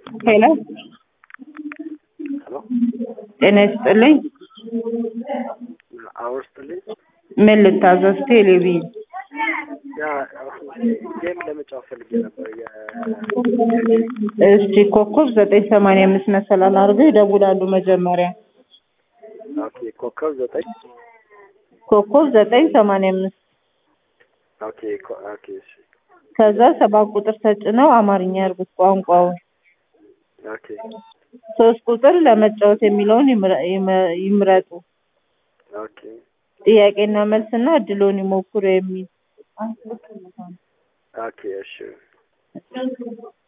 ሄሎ ሄሎ ጤና ይስጥልኝ። አውር ስትልኝ ምን ልታዘዝ? ቴሌቪዥን ያ ጌም ለመጫወት ፈልጌ ነበር። እስቲ ኮከብ ዘጠኝ ሰማንያ አምስት መሰላል አድርገው ይደውላሉ። መጀመሪያ ኦኬ ኮከብ ዘጠኝ ኮከብ ዘጠኝ ሰማንያ አምስት ኦኬ ኮ- ኦኬ እሺ ከዛ ሰባት ቁጥር ተጭነው አማርኛ ያርጉት ቋንቋውን። ኦኬ ሶስት ቁጥር ለመጫወት የሚለውን ይምረ- ይመ- ይምረጡ። ኦኬ ጥያቄና መልስና እድሎን ይሞክሩ የሚል ኦኬ እሺ